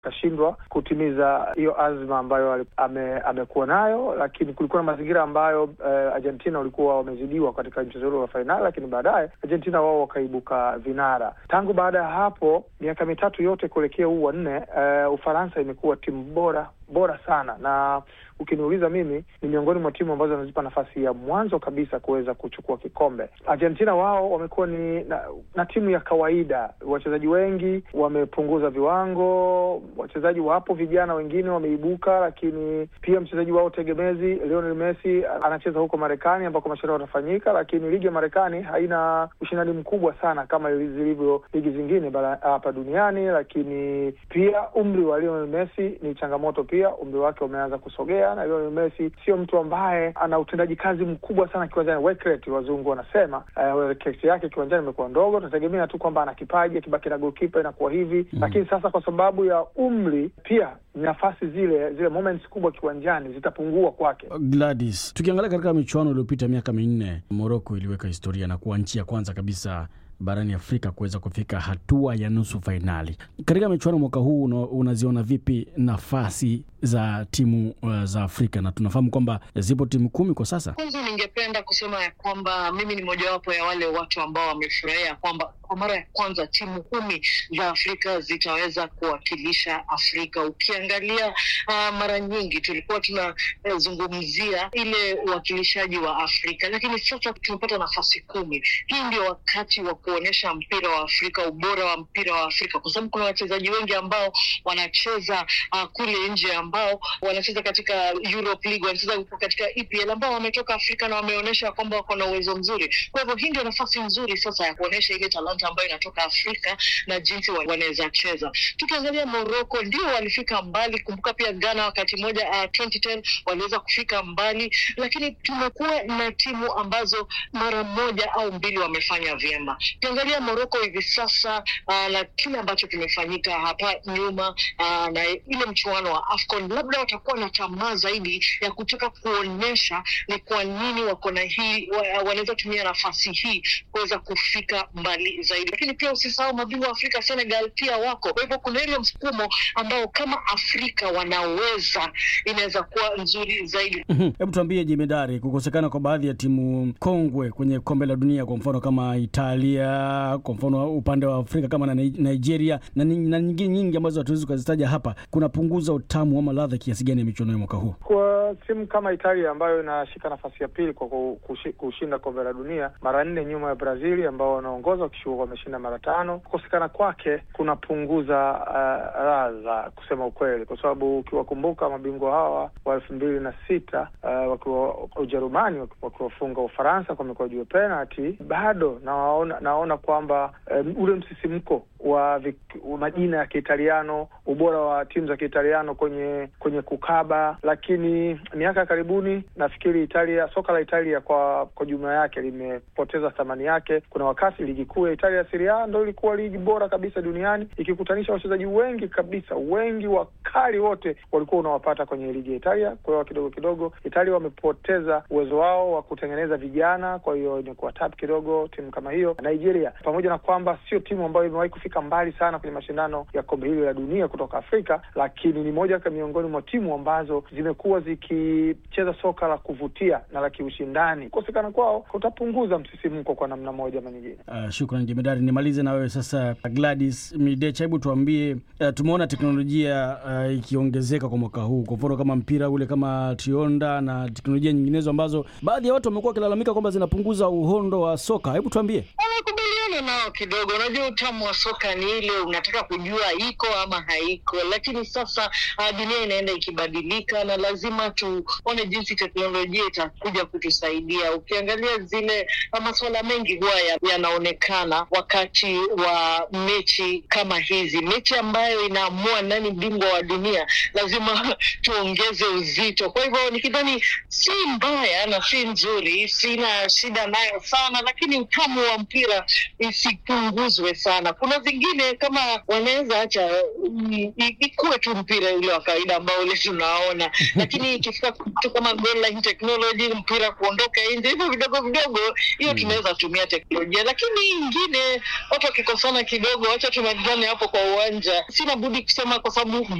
akashindwa kutimiza hiyo azma ambayo ame, amekuwa nayo, lakini kulikuwa na mazingira ambayo uh, Argentina walikuwa wamezidiwa katika mchezo ule wa fainali, lakini baadaye Argentina wao wakaibuka vinara. Tangu baada ya hapo miaka mitatu yote kuelekea huu wa nne, uh, Ufaransa imekuwa timu bora bora sana na ukiniuliza mimi ni miongoni mwa timu ambazo zinazipa nafasi ya mwanzo kabisa kuweza kuchukua kikombe. Argentina wao wamekuwa ni na, na timu ya kawaida. Wachezaji wengi wamepunguza viwango, wachezaji wapo vijana wengine wameibuka, lakini pia mchezaji wao tegemezi Lionel Messi anacheza huko Marekani ambako mashindano yanafanyika, lakini ligi ya Marekani haina ushindani mkubwa sana kama zilivyo ligi zingine hapa duniani, lakini pia umri wa Lionel Messi ni changamoto pia, umri wake umeanza kusogea na Lionel Messi sio mtu ambaye ana utendaji kazi mkubwa sana kiwanjani, work rate wazungu wanasema. Uh, work rate yake kiwanjani imekuwa ndogo. Tunategemea tu kwamba ana kipaji, akibaki na goalkeeper inakuwa hivi mm. Lakini sasa kwa sababu ya umri pia nafasi zile zile moments kubwa kiwanjani zitapungua kwake. Gladys, tukiangalia katika michuano iliyopita miaka minne, Morocco iliweka historia na kuwa nchi ya kwanza kabisa barani Afrika kuweza kufika hatua ya nusu fainali. Katika michuano mwaka huu unaziona vipi nafasi za timu uh, za Afrika na tunafahamu kwamba zipo timu kumi kwa sasa. Kwanza ningependa kusema ya kwamba mimi ni mojawapo ya wale watu ambao wamefurahia kwamba kwa mara ya kwanza timu kumi za Afrika zitaweza kuwakilisha Afrika. Ukiangalia uh, mara nyingi tulikuwa tunazungumzia uh, ile uwakilishaji wa Afrika, lakini sasa tumepata nafasi kumi. Hii ndio wakati wa kuonyesha mpira wa Afrika, ubora wa mpira wa Afrika, kwa sababu kuna wachezaji wengi ambao wanacheza uh, kule nje ambao wanacheza katika Europe League, wanacheza katika EPL ambao wametoka Afrika na wameonyesha kwamba wako na uwezo mzuri. Kwa hivyo hii ndio nafasi nzuri sasa ya kuonyesha ile talanta ambayo inatoka Afrika na jinsi wanaweza cheza. Tukiangalia Morocco ndio walifika mbali. Kumbuka pia Ghana wakati mmoja uh, 2010 waliweza kufika mbali, lakini tumekuwa na timu ambazo mara moja au mbili wamefanya vyema. Ukiangalia Morocco hivi sasa uh, na kile ambacho kimefanyika hapa nyuma uh, na ile mchuano wa AFCON, labda watakuwa na tamaa zaidi ya kutaka kuonyesha ni kwa nini wako na hii wa, wanaweza tumia nafasi hii kuweza kufika mbali zaidi. Lakini pia usisahau mabingwa wa Afrika Senegal pia wako, kwa hivyo kuna ile msukumo ambao kama Afrika wanaweza, inaweza kuwa nzuri zaidi. Hebu tuambie jemedari, kukosekana kwa baadhi ya timu kongwe kwenye kombe la dunia, kwa mfano kama Italia, kwa mfano upande wa Afrika kama na Nigeria na nyingine nyingi ambazo hatuwezi kuzitaja hapa, kunapunguza utamu ama ladha kiasi gani ya michuano ya mwaka huu? Kwa timu kama Italia ambayo inashika nafasi ya pili kwa kushinda kombe la dunia mara nne nyuma ya Brazili ambao wanaongoza wakishuka wameshinda mara tano, kukosekana kwake kunapunguza uh, ladha kusema ukweli, kwa sababu ukiwakumbuka mabingwa hawa wa elfu mbili na sita uh, wakiwa Ujerumani wakiwafunga Ufaransa kwa mikwaju ya penalti, bado naona naona kwamba um, ule msisimko wa majina ya Kiitaliano, ubora wa timu za Kiitaliano kwenye kwenye kukaba. Lakini miaka ya karibuni nafikiri Italia, soka la Italia kwa kwa jumla yake limepoteza thamani yake. Kuna wakati ligi kuu ya Italia Serie A ndo ilikuwa ligi bora kabisa duniani ikikutanisha wachezaji wengi kabisa, wengi wakali wote walikuwa unawapata kwenye ligi ya Italia. Kwa hiyo kidogo kidogo Italia wamepoteza uwezo wao wa kutengeneza vijana, kwa hiyo imekuwa tap kidogo timu kama hiyo. Nigeria, pamoja na kwamba sio timu ambayo imewahi kufika mbali sana kwenye mashindano ya kombe hili la dunia kutoka Afrika, lakini ni moja miongoni mwa timu ambazo zimekuwa zikicheza soka la kuvutia na la kiushindani. Kukosekana kwao kutapunguza msisimko kwa namna moja ama nyingine. Uh, shukran jemedari. Nimalize na wewe sasa, Gladys Midecha, hebu tuambie, uh, tumeona teknolojia uh, ikiongezeka kwa mwaka huu, kwa mfano kama mpira ule kama Tionda na teknolojia nyinginezo ambazo baadhi ya watu wamekuwa wakilalamika kwamba zinapunguza uhondo wa soka. Hebu tuambie. Nakubaliana nao kidogo. Unajua, utamu wa soka ni ile unataka kujua iko ama haiko, lakini sasa uh, dunia inaenda ikibadilika na lazima tuone jinsi teknolojia itakuja kutusaidia. Ukiangalia zile masuala mengi huwa yanaonekana ya wakati wa mechi kama hizi, mechi ambayo inaamua nani bingwa wa dunia, lazima tuongeze uzito. Kwa hivyo nikidhani si mbaya na si nzuri, sina shida nayo sana, lakini utamu wa mpira isipunguzwe sana. Kuna zingine kama wanaweza acha mm, i- ikuwe tu mpira ule wa kawaida ambao ule tunaona, lakini ikifika kitu kama goal line technology, mpira kuondoka nje, hivyo vidogo vidogo, hiyo tunaweza tumia teknolojia, lakini ingine watu wakikosana kidogo, wacha tumalizane hapo kwa uwanja. Sina budi kusema kwa sababu